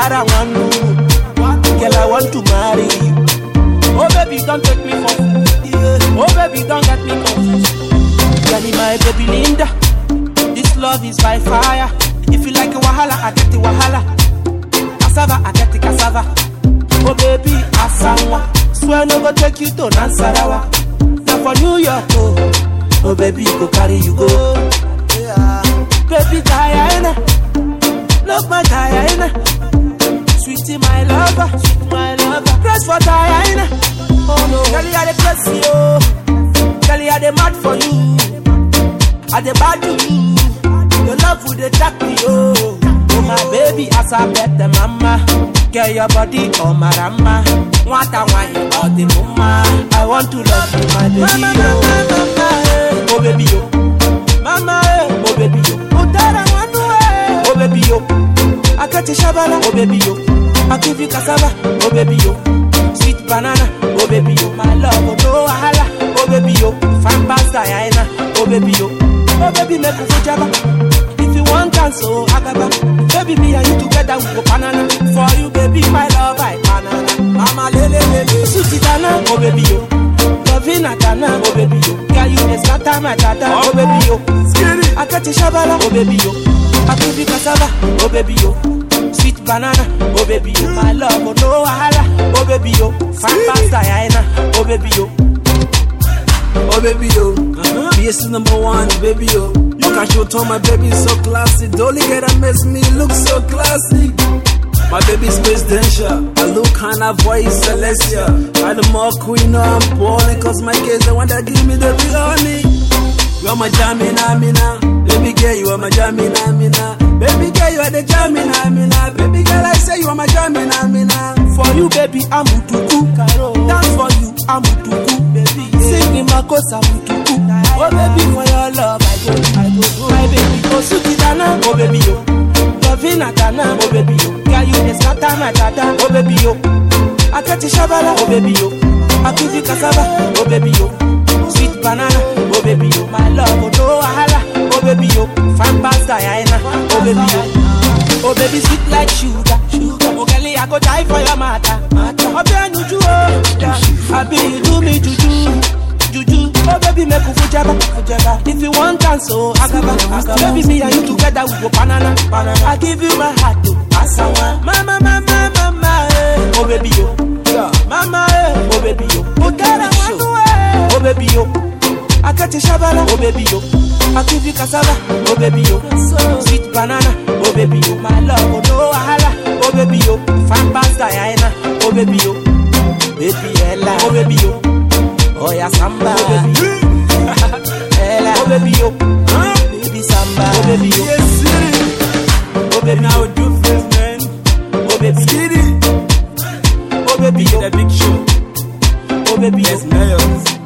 Udara wanu, girl I want to marry you. Oh baby, don't take me for fool. Yeah. Oh baby, don't get me confused. Girl, my baby Linda, this love is by fire. If you like a wahala, I get the wahala. Cassava, I get the cassava. Oh baby, asanwa, swear no go take you to Nansarawa. Now for New York, oh, oh baby, go carry you go. Yeah. Baby Diana, love my Diana. Sweetie, my lover, sweet my lover. Press for Diana. Oh no, girl, you are the press, yo. Girl, you are the mad for you. I the bad to you. Your love would attack me, oh. Oh my baby, as I bet the mama. Get your body on my rama. What I want all the mama. I want to love you, my baby. Mama, mama, mama, eh. oh baby, yo. Mama, eh. oh baby, yo. Udara wanu, eh. oh baby, yo. I got you shabala, oh baby, yo. I give you cassava, oh baby, yo. Sweet banana, oh baby, yo. My love, oh no wahala, oh baby, yo. Fine pasta, Diana, oh baby, yo. Oh baby, make you jaba. If you want dance, oh agaba. Baby, me and you together, we go banana. For you, baby, my love, I banana. Mama, lele, lele. Sweetie Dana, oh baby, yo. Lovina Dana, oh baby, yo. Girl, you the scatter my dada, oh baby, yo. I got you shabala, oh baby, yo. I give you cassava, oh baby, yo. Sweet banana, oh baby, yo. My love, oh no wahala, oh baby, yo. Fine pasta, Diana, oh baby, yo. Oh baby yo, uh-huh. BS number one, baby yo. You can show to my baby so classy. Dolly get a mess me look so classy. My baby's presidential. I look kinda voice celestial. I the more queen, no, I'm balling. Cause my kids, the one that give me the real honey. You are my jamina, mina. Baby girl, you are my jamina, mina. Baby girl, you are the jamina, mina. Baby girl, I say you are my jamina, mina. For you, baby, I'm utuku. Dance for you, I'm utuku. Baby, sing in my kosa utuku. Oh baby, for your love, I go, I go. My baby, oh suki dana, oh baby yo. Lovina dana, oh baby yo. Girl, you the scatter my dada, oh baby yo. I got you shabala, oh baby yo. I give you cassava, oh baby yo. Sweet banana, oh baby yo. My love, oh no wahala, oh baby yo. Fine pasta, Diana, oh baby yo. Oh baby, sweet like sugar, sugar. Oh girl, I go die for your matter, matter. Oh baby, you oh, I be you do me juju, juju. Oh baby, make you fujaba, fujaba. If you want dance, oh agaba, agaba. Baby, me and you together we go banana, banana. I give you my heart, oh asawa. Mama, mama, mama, eh. Oh baby, yo, yeah. Mama, eh. Oh baby, yo. Oh dara wanu, eh. Oh baby, yo. I got you shabala, oh baby, yo. I give you cassava, oh baby, yo. Sweet banana, oh baby, yo. My love, oh no wahala, oh baby, yo. Fine pasta, Diana, oh baby, yo. Baby Ella, oh baby, yo. Oh yeah, samba, oh baby, yo. Ella, oh baby, yo. Baby samba, oh baby, yo. Yes, city. Oh baby, Now yo. do this, man. Oh baby, yo. Skitty. Oh baby, yo. The big show. Oh baby, Yes, yo. mayors.